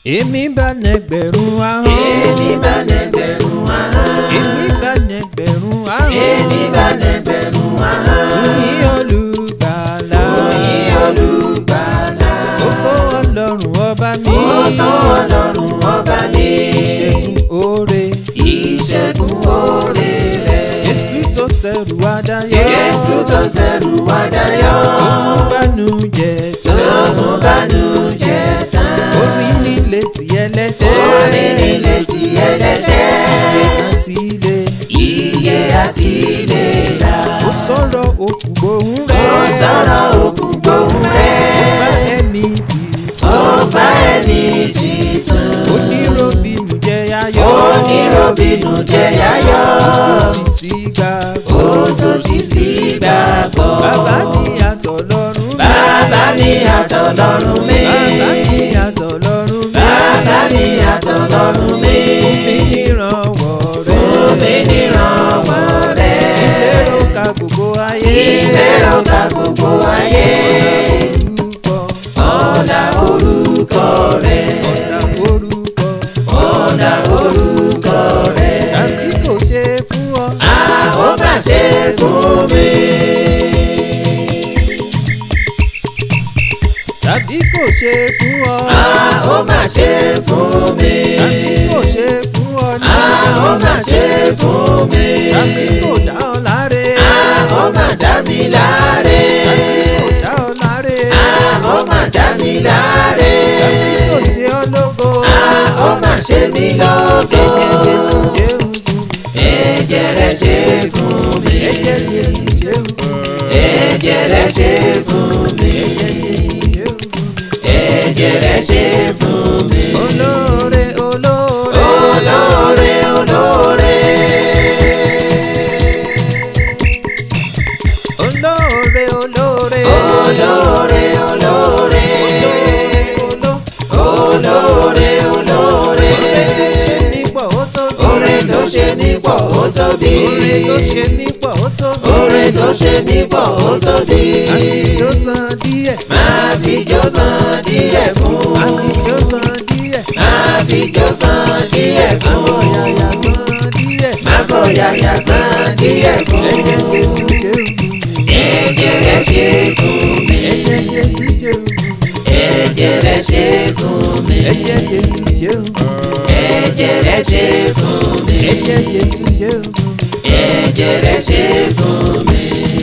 èmi bá nẹgbẹ̀rún ahọ́n. èmi bá nẹgbẹ̀rún ahọ́n. èmi bá nẹgbẹ̀rún ahọ́n. èmi bá nẹgbẹ̀rún ahọ́n. Yìn olùgbàlà. Yìn olùgbàlà. Gbogbo ọlọ́run ọba mi. Ọ̀tọ̀ ọlọ́run ọba mi. Ìṣẹ́gun oore. Ìṣẹ́gun oore rẹ̀. Jésù tó ṣẹ̀rù adáyọ̀. Jésù tó ṣẹ̀rù wá dayọ̀. Òun bánújẹ́ Tó tán. mú bánújẹ́ tán. Orí nílé tí ẹlẹ́ṣẹ̀. Orí nílé tí ẹlẹ́ṣẹ̀. Àti ilé. Iye àti ìlera. Ó sọ̀rọ̀ òkú gbóhùn Ó rẹ̀. sọ̀rọ̀ òkú gbóhùn rẹ̀. Ó bá ẹ̀mí tì. Ó bá ẹni títàn. Oníròbìnú jẹ́ ayọ̀. Oníròbìnú jẹ́ yáyọ̀. Ó sì sí gbà. Ó tó sì sí gbàgbọ́. Bàbá mi àtọ̀lọ́run mi. Bàbá mi àtọ̀lọ́run mi. Bàbá mi àtọ̀lọ́run mi. Bàbá mi àtọ̀lọ́run mi. Omi nírànwọ́ rẹ̀. Omi nírànwọ́ rẹ̀. Ìlérò ka gbogbo ayé. Ìlérò ka gbogbo ayé. Orúkọ. Ọ̀dà orúkọ rẹ̀. Ọ̀dà orúkọ. Ọ̀dà orúkọ rẹ̀. Tàbí kò ṣe fún ọ. A ó mà ṣe fún mi. Tàbí kò ṣe fún ọ. A ó mà ṣe fún mi. Tàbí kò ṣe fún ọ ní. A ó mà ṣe fún mi. Tàbí kò dá ọ láre. A ó mà dá mi láre. Tàbí kò dá ọ láre. A ó mà dá mi láre. Tàbí kò ṣe ọ lógo. A ó mà ṣe mí lógo. Ẹ̀jẹ̀ Jésù ṣe ń fún mi. Ẹ̀jẹ̀ rẹ̀ ṣe fún mi. Ẹ̀jẹ̀ Jésù ṣe ń fún mi. Ẹ̀jẹ̀ rẹ̀ ṣe fún mi. Ẹ̀jẹ̀ Jésù ṣe ń fún mi. Ẹ̀jẹ̀ rẹ̀ ṣe fún mi. Olóore olóore. Olóore olóore. Olóore olóore. Olóore olóore. Olóore olóore. Oore tó ṣe mí pọ̀ ó tóbi. Oore tó ṣe mí pọ̀ ó tóbi. Oore tó ṣe mí pọ̀ ó tóbi. Oore tó ṣe mí pọ̀ ó tóbi. Àfijó san díẹ̀. Máa fi jó san díẹ̀ fún. Àfijó san díẹ̀. Máa fi jó san díẹ̀ fún. Àwọn yàyà san díẹ̀. Má fọ yàyà san díẹ̀ fún. Ẹ̀jẹ̀ Jésù ṣe ń fún mi. Ẹ̀jẹ̀ rẹ̀ ṣe fún mi. Ẹ̀jẹ̀ Jésù ṣe ń fún mi. Ẹ̀jẹ̀ rẹ̀ ṣe fún mi. Ẹ̀jẹ̀ Jésù ṣe ń fún mi. Ẹ̀jẹ̀ rẹ̀ ṣe fún mi.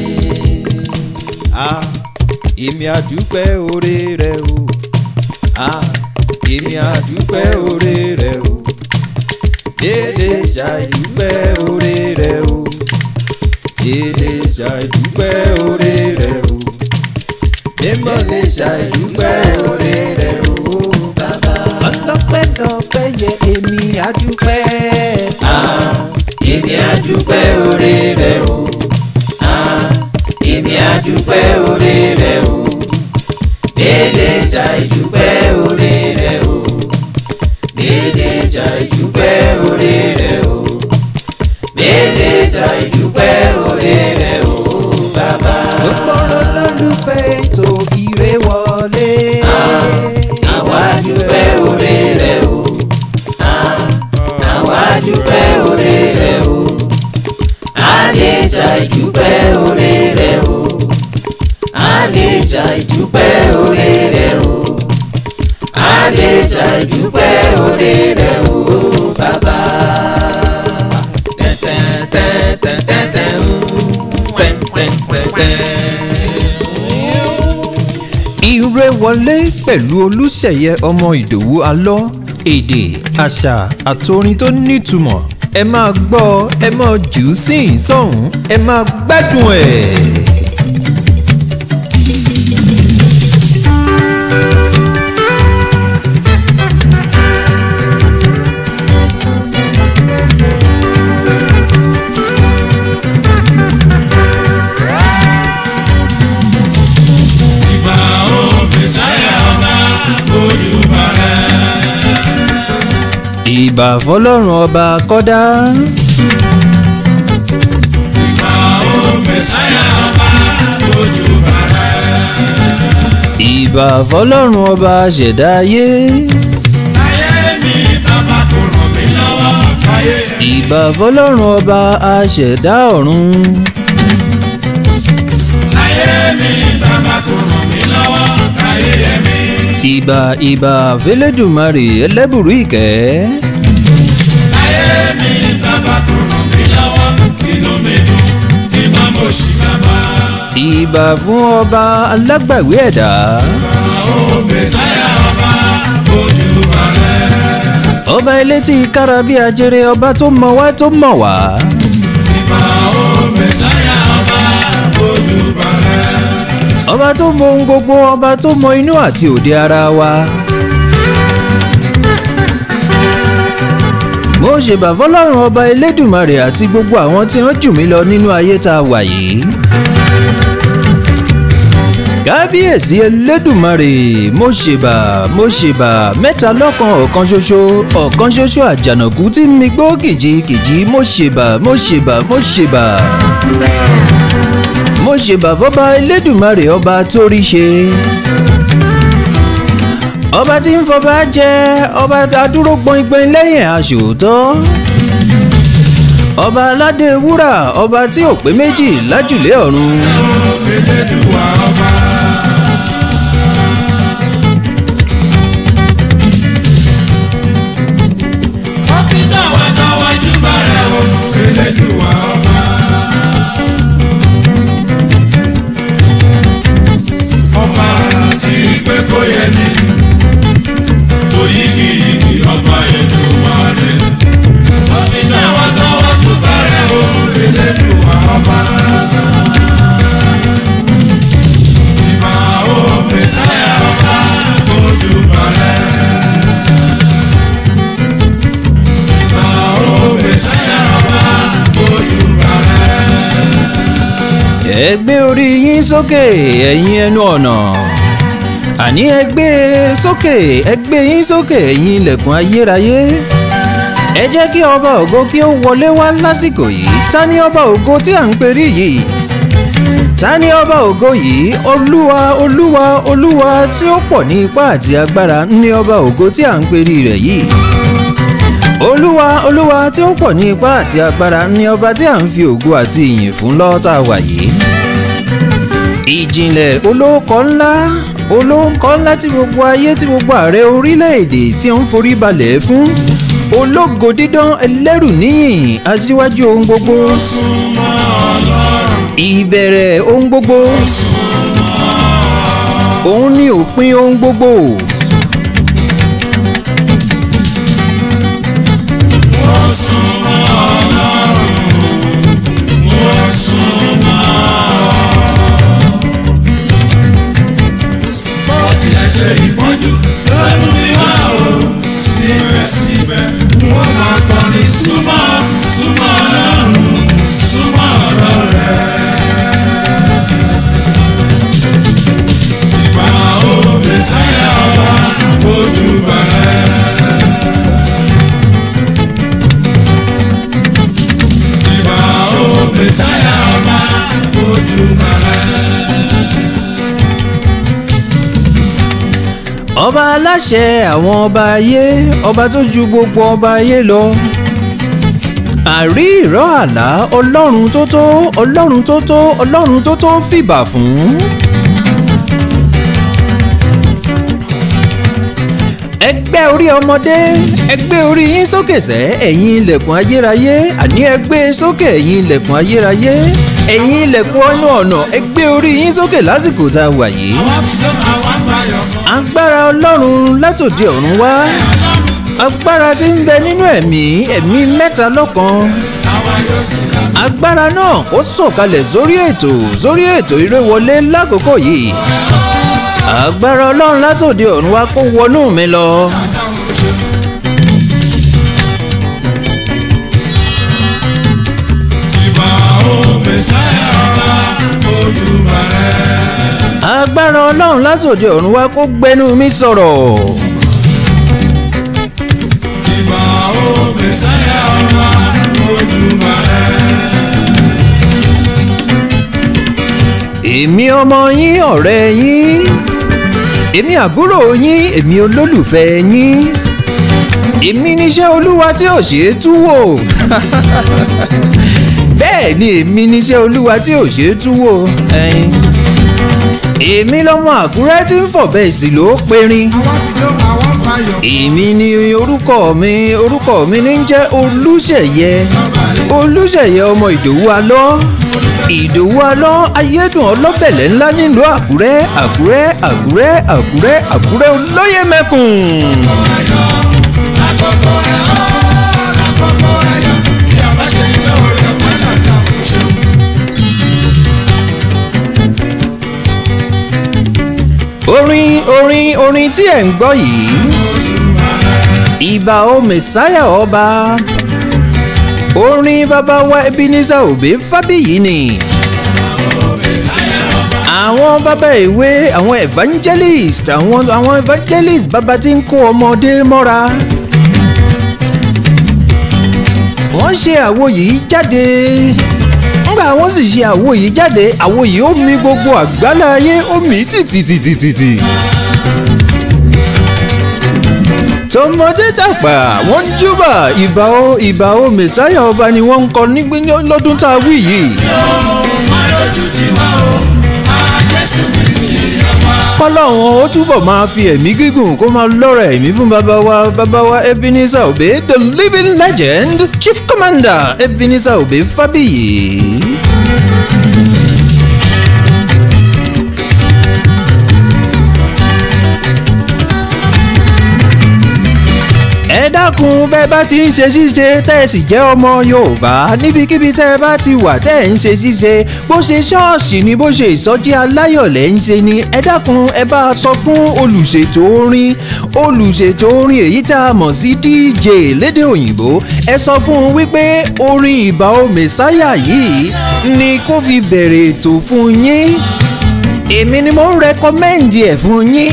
Ah, èmi àdúpẹ́ oore rẹ o. Ah, èmi àdúpẹ́ oore rẹ o. Dédé ṣàìdúpẹ́ oore rẹ o. Dédé ṣàìdúpẹ́ oore rẹ o. Mímọ́ lè ṣàìdúpẹ́ oore rẹ o. Bàbá. Ọlọ́pẹ́ lọ́pẹ́ yẹ èmi àdúpẹ́. Ah, èmi àdúpẹ́ oore rẹ̀ o. Ah, èmi àdúpẹ́ oore rẹ̀ o. Dédé ṣàìdúpẹ́ oore rẹ̀ o. Dédé ṣàìdúpẹ́ oore rẹ̀ o. Dédé ṣàìdúpẹ́ oore rẹ̀ o. Bàbá. Gbogbo olólùfẹ́ ètò ìrè wọlé. Àwa dúpẹ́ oore rẹ̀ o. Ah, àwa dúpẹ́ oore rẹ̀ o. A lè ṣàìdúpẹ́ oore rẹ̀ o. A lè ṣàìdúpẹ́ oore rẹ̀ o. A lè ṣàìdúpẹ́ oore rẹ̀ o. Bàbá. Tẹ́tẹ́tẹ́tẹ́tẹ́tẹ́ ń pẹ́ńpẹ́ńpẹ́ńpẹ́. Ìrè wọlé pẹ̀lú Olúṣèyẹ ọmọ Ìdòwú Alọ́ èdè àṣà àtorin tó nítumọ̀ ẹ máa gbọ́ ẹ máa jù ú sí ìsọ̀hún ẹ máa gbádùn ẹ̀. ìbà ó mẹsáyà ọba ojúbà rẹ. ìbà fọlọ́run ọba kọ́dá ìbà ó mẹsáyà ọba ojúbà rẹ. ìbà fọlọ́run ọba ṣẹ̀dá ayé ayé káyé ìbà fọlọ́run ọba aṣẹ̀dá ọ̀run. láyé mi bàbá kò ràn mí lọ́wọ́ káyé mi. ìbà ìbà fẹlẹ́dùmarè ẹlẹ́bùrú ìkẹ́. láyé mi bàbá kò ràn mí lọ́wọ́ inú mi dùn kí má mo ṣì bàbá. ìbà fún ọba alágbàwí ẹ̀dá. ó mẹ́sáyà ọba ojú balẹ̀. ọba elétí kára bí ajere ọba tó mọ wá tó mọ̀ wá. ìbà ó mẹ́sáyà ọba ojú balẹ̀. ọba tó mọ ohun gbogbo ọba tó mọ inú àti òde ara wa. mo ṣèbà fọlọ́run ọba elédùmarè àti gbogbo àwọn tí wọ́n jù mí lọ nínú ayé tá a wà yìí. kábíyèsí elédùmarè mo ṣèbà mo ṣèbà mẹ́ta lọ́kan ọ̀kan ṣoṣo ọ̀kan ṣoṣo àjànàkú tí mi gbó kìjikìji mo ṣèbà mo ṣèbà mo ṣèbà mo ṣèbà fọba elédùmarè ọba tó rí ṣe ọba tí ń fọba jẹ ọba adúró gbọngbọn lẹ́yìn aṣòótọ́ ọba aládé wúrà ọba tí ò pé méjì lájùlé ọ̀run Elédùwà ọba. wọ́n fi tọ̀wọ̀tọ̀wọ̀ júbà rẹ̀ o Elédùwà ọba. ọba tí pé kó yẹ ni oyigiyigi ọba Èdùmàrè. wọ́n fi tọ̀wọ̀tọ̀wọ̀ júbà rẹ̀ o Elédùwà ọba. Ìbà ó Mèsáyà ọba ojú balẹ̀. Ìbà ó Mèsáyà ọba ojú balẹ̀. ẹ gbé orí yín sókè ẹ̀yin ẹnu ọ̀nà àní ẹ gbé e sókè ẹ gbé yín sókè ẹ̀yin ilẹ̀kùn ayérayé ẹ jẹ́ kí ọba ògo kí ó wọlé wá lásìkò yìí ta ni ọba ògo tí à ń perí yìí ta ni ọba ògo yìí olúwa olúwa olúwa tí ó pọ̀ ní ipá àti agbára ní ọba ògo tí à ń perí rẹ̀ yìí olúwa olúwa tí ó pọ̀ ní ipá àti agbára ní ọba tí à ń fi ògo àti ìyìn fún lọ́ọ́tà wà yìí ìjìnlẹ̀ olóòkọ ńlá olóńkọ ńlá tí gbogbo ayé tí gbogbo ààrẹ orílẹ̀-èdè tí ó ń forí balẹ̀ fún ológo dídán ẹlẹ́rù níyìn aṣíwájú ohun gbogbo Súnmọ́ Ọlọ́run ìbẹ̀rẹ̀ ohun gbogbo òun ni òpin ohun gbogbo mo súnmọ́ Ọlọ́run mo súnmọ́. Bó tilẹ̀ ṣe ìpọ́njú lọ́nu mi wá o síbẹ̀síbẹ̀ mo máa kọrin súnmọ́ súnmọ́ Ọlọ́run súnmọ́ ọ̀rọ̀ rẹ̀. Ìgbà ó Mèsáyà ọba ojú balẹ̀. Ìbà ó Mèsáyà ọba ojú balẹ̀. ọba aláṣẹ àwọn ọba ayé ọba tó ju gbogbo ọba ayé lọ àrí ìró àlá ọlọ́run tó tó ọlọ́run tó tó ọlọ́run tó tó fìbà fún. ẹgbẹ́ orí ọmọdé ẹgbẹ́ orí yín sókè sẹ́ ẹ̀yin ilẹ̀kùn ayérayé àní ẹgbẹ́ sókè ẹ̀yin ilẹ̀kùn ayérayé ẹ̀yin ilẹ̀kùn ọ̀nà ọ̀nà ẹgbẹ́ orí yín sókè lásìkò tá a wà yìí Àwa fi jó àwa fayọ̀ kan. agbára ọlọ́run látòdì ọ̀run wá agbára tí ń bẹ nínú ẹ̀mí ẹ̀mí mẹ́ta lọ́kan Àwa yóò sì rà. agbára náà kó sọ̀kalẹ̀ sórí ètò sórí ètò ìrẹ́wọlé lákòókò yìí agbára ọlọ́run látòdì ọ̀run wá kó wọnú mi lọ. Ìbà ó Mèsáyà ọba ojú balẹ̀. agbára ọlọ́run látòdì ọ̀run wá kó gbẹnu mi sọ̀rọ̀. Ìbà ó Mèsáyà ọba ojú balẹ̀. èmi ọmọ yín ọ̀rẹ́ yín èmi àbúrò yín èmi olólùfẹ́ yín èmi níṣẹ́ olúwa tí ò ṣeé tú wò bẹ́ẹ̀ ni èmi níṣẹ́ olúwa tí ò ṣeé tú wò ẹ̀yin. èmi lọ́mọ àkúrẹ́ tí ń fọ̀bẹ ìsìlò perin àwa fìjọ àwọn fàyọ̀. èmi ni orúkọ mi orúkọ mi ní jẹ́ olúṣẹ̀yẹ olúṣẹ̀yẹ ọmọ ìdòwú alọ́ ìdòwú alọ́ ayédùn ọlọ́bẹ̀lẹ̀ ńlá nílùú àkúrẹ́ àkúrẹ́ àkúrẹ́ àkúrẹ́ àkúrẹ́ olóyè mẹ́kùn. àkókò ẹ̀ ọ́ àkókò ẹ̀ yọ. tí a bá ṣe nílò orí ọ̀pẹ́ náà ká kó ṣe. orin orin orin tí ẹ̀ ń gbọ́ yìí ìbà o mẹ̀sáyà ọba orin bàbá wa ebenezer òbí fábíyì ni àwọn bàbá ìwé àwọn evangelist àwọn àwọn evangelist bàbá tí ń kó ọmọdé mọ́ra wọ́n ṣe àwo yìí jáde ńgbà wọ́n sì ṣe àwo yìí jáde àwo yìí ó mi gbogbo àgbálá ayé ó mì í tìtìtìtìtì. tọmọdé tàgbà wọ́n ń júbà ìbà o ìbà o mẹsáyà ọba ni wọ́n ń kọ nígbí lọ́dún tá a wí yìí. máa lójú tí wá o máa jésù kristi ọba. kọ́lọ́hún ó túbọ̀ máa fi ẹ̀mí gígùn kó máa lọ́rọ̀ ẹ̀mí fún bàbá wa bàbá wa ebenezer obey the living legend chief commander ebenezer obey fábíyì. ẹ dákun bẹ́ẹ̀ bá ti ń ṣe ṣíṣe tẹ́ ẹ sì jẹ́ ọmọ yorùbá níbikíbi tẹ́ ẹ bá ti wà tẹ́ ẹ ń ṣe ṣíṣe bó ṣe ṣọ́ọ̀ṣì ni bó ṣe ìsọjí aláyọ̀lẹ̀ ń ṣe ni ẹ dákun ẹ bá a sọ fún olùṣètò orin olùṣètò orin èyí tá a mọ̀ sí dj lédè òyìnbó ẹ sọ fún un wípé orin ìbà o mẹ̀sáyà yìí ni kó fi bẹ̀rẹ̀ ètò fún yín èmi ni mo ń rẹkọmẹ́ǹdì ẹ̀ fún yín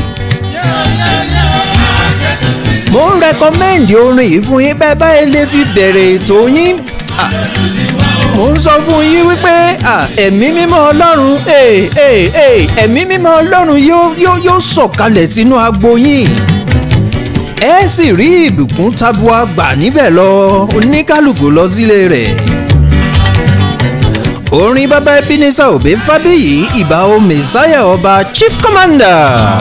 mo ń rẹkọmẹ́ǹdì orin yìí fún yín bẹ́ẹ̀ báyìí lè fi bẹ̀rẹ̀ ètò yín Ah, mo ń sọ fún yín wípé ah, ẹ̀mí mímọ́ ọlọ́run eh, eh, eh, ẹ̀mí mímọ́ ọlọ́run yóò yóò yóò sọ̀kalẹ̀ sínú agbo yín ẹ sì rí ìbùkún tabua gbà níbẹ̀ lọ oníkálukú lọ sílé rẹ̀ orin bàbá ebenezer òbí fábíyì ìbà o mẹsáyà ọba chief commander.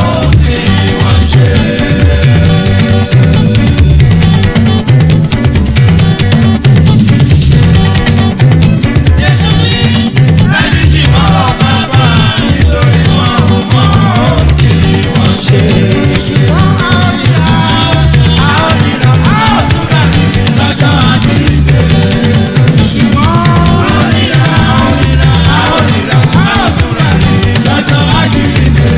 Jésù ní ẹni tí wọ́n bàbá nítorí wọn ò mọ ohun tí wọ́n ṣe. ṣùgbọ́n a ó nira a ó nira a ó tún rà ní lọ́jọ́ àjíǹde. ṣùgbọ́n a ó nira a ó nira a ó nira a ó tún rà ní lọ́jọ́ àjíǹde.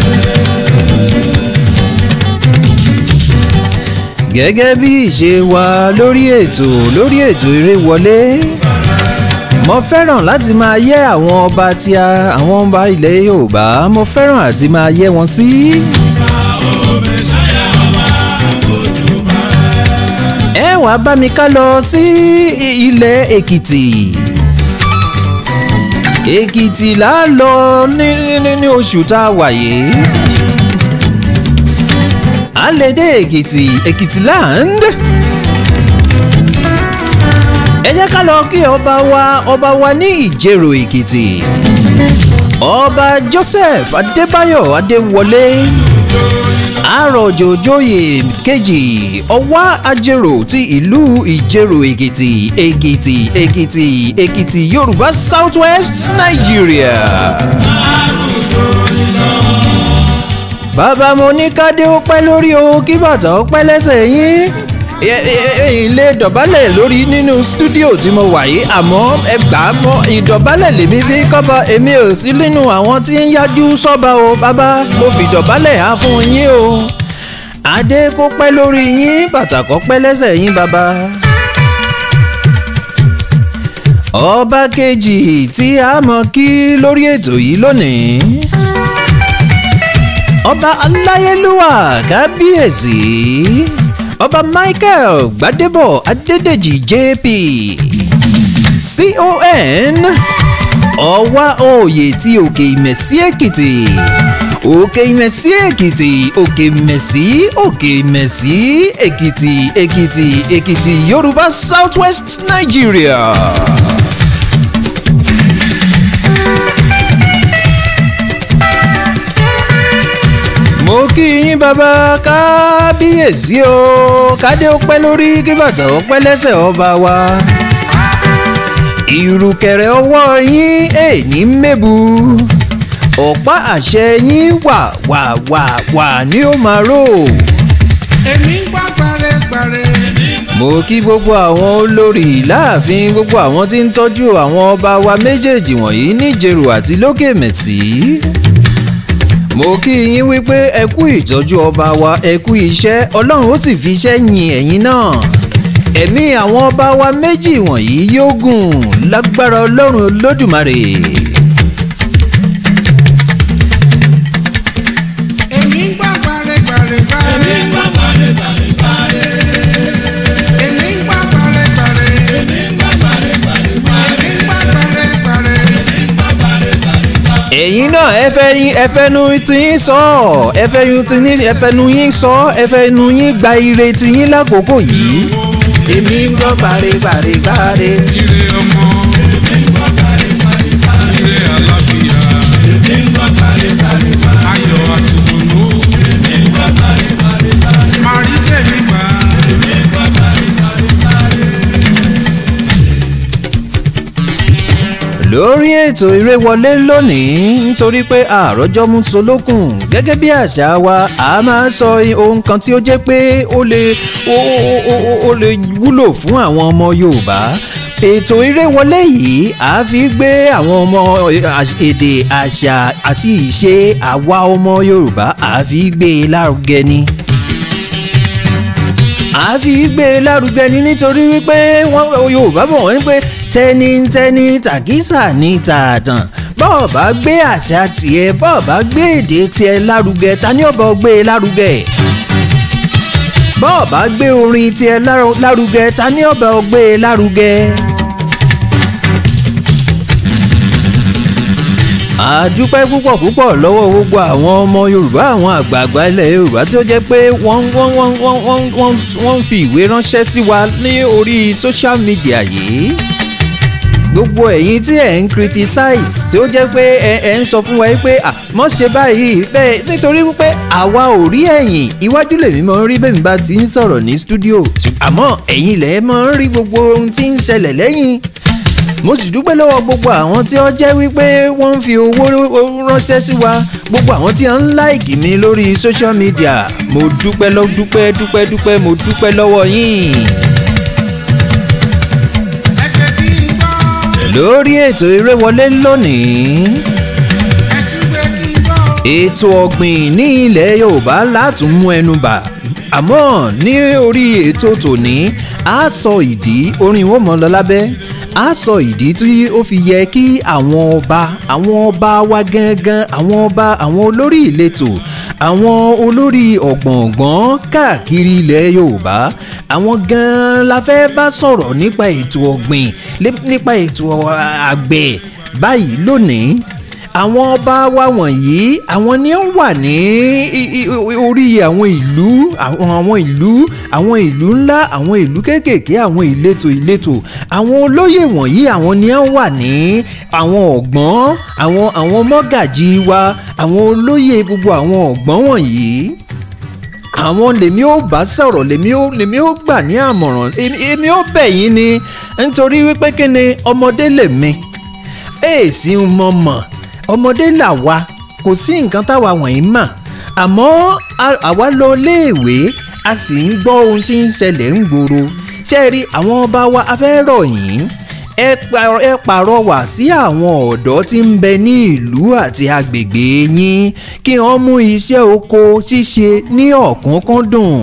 gẹ́gẹ́ bí ìṣe wa lórí ètò lórí ètò eré wọlé mo fẹ́ràn láti máa yẹ́ àwọn ọba tí a àwọn ọba ilẹ̀ yorùbá mo fẹ́ràn àti máa yẹ́ wọn sí. ẹ wàá bá mi ká lọ sí ilẹ̀ èkìtì èkìtì là á lọ ní ní ní oṣù tá a wà yìí à ń lè dé èkìtì èkìtì land ẹ jẹ́ ká lọ kí ọba wa ọba wa ní ìjẹ̀rò èkìtì ọba joseph adébáyọ̀ adéwọlé àròjòjòyè kejì ọwá ajérò ti ìlú ìjẹ̀rò èkìtì èkìtì èkìtì èkìtì yorùbá south west nigeria. bàbá mo ní kádé ó pẹ́ lórí o kí bàtà ó pẹ́ lẹ́sẹ̀ yín ẹ̀yin lè dọ̀bálẹ̀ lórí nínú stúdíò tí mo wà yìí àmọ́ ẹ gbà á mọ́ ìdọ̀bálẹ̀ lèmi fi kọ́ba èmi ò sí nínú àwọn tí ń yájú sọ́ba o bàbá mo fi ìdọ̀bálẹ̀ á fún yín o adé kó pẹ́ lórí yín bàtà kó pẹ́ lẹ́sẹ̀ yín bàbá. ọba kejì tí a mọ̀ kí lórí ètò yìí lónìí ọba aláyélúwà kábíyèsí ọba michael gbadebo adédèjì jp con ọwá òòyè ti òkè ìmẹ̀sí èkìtì òkè ìmẹ̀sí èkìtì òkè ìmẹ̀sí òkè ìmẹ̀sí èkìtì èkìtì èkìtì yorùbá south west nigeria. mo kí yín bàbá kábíyèsí o kádé ó pẹ́ lórí kí bàtà ó pẹ́ lẹ́sẹ̀ ọba wa ìrùkẹ̀rẹ̀ ọwọ́ yín èní mẹ́bu ọ̀pá àṣẹ yín wà wà wà wà ní ó máa rò. èmi ń gbọ́ gbàrẹ́gbàrẹ́. mo kí gbogbo àwọn olórí láàfin gbogbo àwọn tí ń tọ́jú àwọn ọba wa méjèèjì wọ̀nyí níjẹ̀rù àti lókè mẹ̀sí. mo kí yín wípé ẹ kú ìtọ́jú ọba wa ẹ kú iṣẹ́ ọlọ́run ó sì fi iṣẹ́ yin ẹ̀yin náà ẹ̀mí àwọn ọba wa méjì wọ̀nyí yóò gùn lágbára ọlọ́run olódùmarè. èmi ń gbọ́ gbàrẹ́gbàrẹ́. èmi ń gbọ́ gbàrẹ́gbàrẹ́. èmi ń gbọ́ gbàrẹ́gbàrẹ́. èmi ń gbọ́ gbàrẹ́gbàrẹ́. èmi ń gbọ́ gbàrẹ́gbàrẹ́. ẹ̀yin náà ẹ fẹ́ yín ẹ fẹ́ nu ti yín sọ ẹ fẹ́ yín ti yín ẹ fẹ́ nu yín sọ ẹ fẹ́ nu yín gba ire ti yín lákòókò yìí. èmi ń gbọ́ gbàrẹ́gbàrẹ́gbàrẹ́. ire ọmọ. èmi ń gbọ́ gbàrẹ́gbàrẹ́. ire àlàáfíà. èmi ń gbọ́ gbàrẹ́gbàrẹ́. ayọ̀ àti ìdùnnú. èmi ń gbọ́ gbàrẹ́gbàrẹ́. màá rí tèmi gbà. èmi ń gbọ́ lórí ètò ìrẹ́wọlé lónìí nítorí pé àròjọ mú solókùn gẹ́gẹ́ bí àṣà wa a máa sọ ohun kan tí ó jẹ́ pé ó lè ó ó- ó- ó- ó lè wúlò fún àwọn ọmọ yorùbá ètò ìrẹ́wọlé yìí a fi gbé àwọn ọmọ èdè àṣà àti ìṣe àwa ọmọ yorùbá a fi gbé e lárugẹ ni a fi gbé e lárugẹ ni nítorí wípé wọn yorùbá bọ̀ wọ́n ní pé tẹnitẹni tàkísà ní tààtàn bọ́ọ̀ bá gbé àṣà tiẹ̀ bọ́ọ̀ bá gbé èdè tiẹ̀ lárugẹ ta ni ọ̀bọ̀ gbé e lárugẹ bọ́ọ̀ bá gbé orin tiẹ̀ láru- lárugẹ ta ni ọ̀bọ̀ gbé e lárugẹ. àdúpẹ́ púpọ̀ púpọ̀ lọ́wọ́ gbogbo àwọn ọmọ yorùbá àwọn àgbààgbà ilẹ̀ yorùbá tí ó jẹ́ pé wọ́n wọ́n wọ́n wọ́n wọ́n wọ́n wọ́n fi ìwé ránṣẹ́ sí wa ní orí social media yìí gbogbo ẹ̀yin tí ẹ̀ ń criticize tí ó jẹ́ pé ẹ ẹ ń sọ fún wa pé à mọ́ ṣe báyìí bẹ́ẹ̀ nítorí wípé àwa ò rí ẹ̀yìn iwájú lèmi máa ń rí bẹ́ẹ̀ mi bá ti ń sọ̀rọ̀ ní studio àmọ́ ẹ̀yin lẹ̀ máa ń rí gbogbo ohun tí ń ṣẹlẹ̀ lẹ́yìn mo sì dúpẹ́ lọ́wọ́ gbogbo àwọn tí ó jẹ́ wípé wọ́n ń fi owó ránṣẹ́ sí wa gbogbo àwọn tí wọ́n ń láìkì mi lórí social media mo dúpẹ́ lọ́ dúpẹ́ dúpẹ́ dúpẹ́ mo dúpẹ́ lọ́wọ́ yín. ẹgbẹ́ kí n gbọ́. lórí ètò ìrẹ́wọlé lónìí ẹtúgbẹ́ kí n gbọ́. ètò ọ̀gbìn ní ilẹ̀ yorùbá látún mú ẹnu bà àmọ́ ní orí ètò tòní a sọ ìdí orin wo mọ́ lọ lábẹ́ a sọ ìdí tí ó fi yẹ kí àwọn ọba àwọn ọba wa gangan àwọn ọba àwọn olórí ìletò àwọn olórí ọ̀gbọ̀ngbọ̀n káàkiri ilẹ̀ yorùbá àwọn gan-an la fẹ́ bá sọ̀rọ̀ nípa ètò ọ̀gbìn lé- nípa ètò àgbẹ̀ báyìí lónìí àwọn ọba wa wọ̀nyí àwọn ni ó wà ní i- i- orí àwọn ìlú àwọn àwọn ìlú àwọn ìlú ńlá àwọn ìlú kéékèèké àwọn ìletò ìletò àwọn olóyè wọ̀nyí àwọn ni ó wà ní àwọn ọ̀gbọ́n àwọn àwọn mọ́gàjì wa àwọn olóyè gbogbo àwọn ọ̀gbọ́n wọ̀nyí àwọn lèmi ó bá sọ̀rọ̀ lèmi ó lèmi ó gbà ní àmọ̀ràn èmi- èmi ó bẹ̀ yín ni nítorí wípé kí ni ọmọdé lèmi èèsì ń mọ̀ mọ̀ ọmọdé là wa kò sí nǹkan táwa wọ̀nyí mà àmọ́ a- àwa lọ léèwé a sì ń gbọ́ ohun tí ń ṣẹlẹ̀ ń gbòòrò ṣé ẹ rí àwọn ọba wa afẹ́rọ̀ yìí ẹ pa- ẹ pàrọwà sí àwọn ọ̀dọ́ tí ń bẹ ní ìlú àti agbègbè yín kí wọ́n mú iṣẹ́ oko ṣíṣe ní ọ̀kánkán-dùn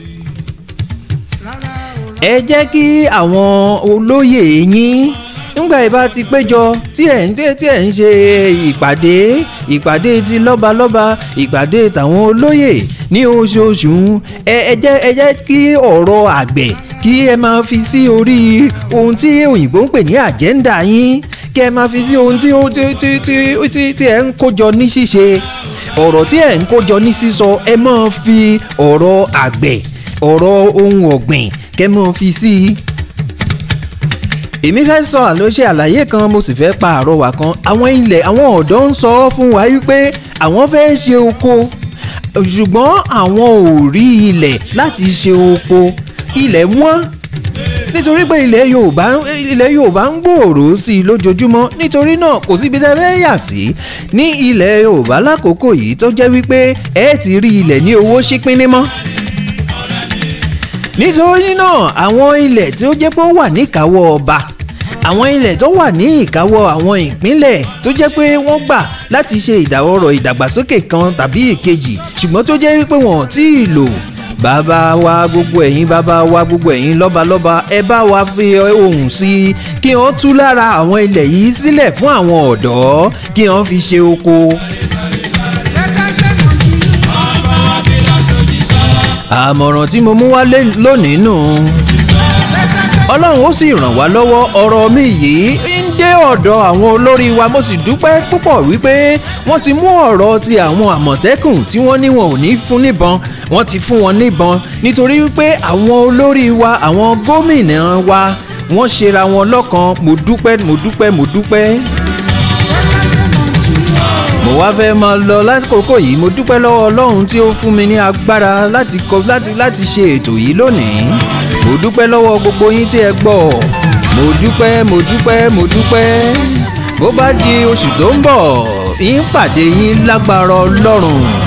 ẹ jẹ́ kí àwọn olóyè yín nígbà yìí bá ti péjọ tí ẹ̀ ń tí ẹ̀ ń ṣe ìpàdé ìpàdé ti lọ́balọ́ba ìpàdé tàwọn olóyè ní oṣooṣù ẹ ẹ jẹ́ ẹ jẹ́ kí ọ̀rọ̀ àgbẹ̀ kí ẹ máa fi sí orí ohun tí òyìnbó ń pè ní àjẹ́ńdà yín kí ẹ máa fi sí ohun tí ó tí tí tí tí tí ẹ ń kójọ ní ṣíṣe ọ̀rọ̀ tí ẹ ń kójọ ní sísọ ẹ máa fi ọ̀rọ̀ àgbẹ̀ ọ̀rọ̀ ohun ọ̀gbìn kẹ́ máa fi sí i èmi fẹ́ sọ àlọ́ṣe àlàyé kan mo sì fẹ́ pa àrọwà kan àwọn ilẹ̀ àwọn ọ̀dọ́ ń sọ fún wa wípé àwọn fẹ́ ṣe oko ṣùgbọ́n àwọn ò rí ilẹ̀ láti ṣe oko ilẹ̀ wọ́n nítorí pé ilẹ̀ Yorùbá ilẹ̀ Yorùbá ń gbòòrò sí i lójoojúmọ́ nítorí náà kò síbi tẹ́ fẹ́ yà sí ní ilẹ̀ Yorùbá lákòókò yìí tó jẹ́ wípé ẹ ti rí ilẹ̀ ní owó ṣípínní mọ́ nítorí náà àwọn ilẹ̀ tí ó jẹ́ pé ó wà níkàáwọ́ ọba àwọn ilẹ̀ tó wà ní ìkáwọ́ àwọn ìpínlẹ̀ tó jẹ́ pé wọ́n gbà láti ṣe ìdáwọ́rọ̀ ìdàgbàsókè kan tàbí ìkejì ṣùgbọ́n tó jẹ́ wípé wọ́n ò tí ì lò bàbá wa gbogbo ẹ̀yin bàbá wa gbogbo ẹ̀yin lọ́balọ́ba ẹ bá wa fi ohùn sí i kí wọ́n tú lára àwọn ilẹ̀ yìí sílẹ̀ fún àwọn ọ̀dọ́ kí wọ́n fi ṣe oko. àmọ̀ràn tí mo mú wá lónìí nù ọlọ́run ó sì ràn wá lọ́wọ́ ọ̀rọ̀ mi yìí ń dé ọ̀dọ̀ àwọn olórí wa mo sì dúpẹ́ púpọ̀ wípé wọ́n ti mú ọ̀rọ̀ ti àwọn àmọ̀tẹ́kùn tí wọ́n ní wọn ò ní fún níbọn wọ́n ti fún wọn níbọn nítorí wípé àwọn olórí wa àwọn gómìnà wa wọ́n ṣera wọn lọ́kan mo dúpẹ́ mo dúpẹ́ mo dúpẹ́ mo wá fẹ́ máa lọ lásìkò yìí mo dúpẹ́ lọ́wọ́ ọlọ́run tí ó fún mi ní agbára láti kọ láti láti ṣe ètò yìí lónìí mo dúpẹ́ lọ́wọ́ gbogbo yín tí ẹ gbọ́ mo dúpẹ́ mo dúpẹ́ mo dúpẹ́ bó bá di oṣù tó ń bọ̀ yín pàdé yín lágbára ọlọ́run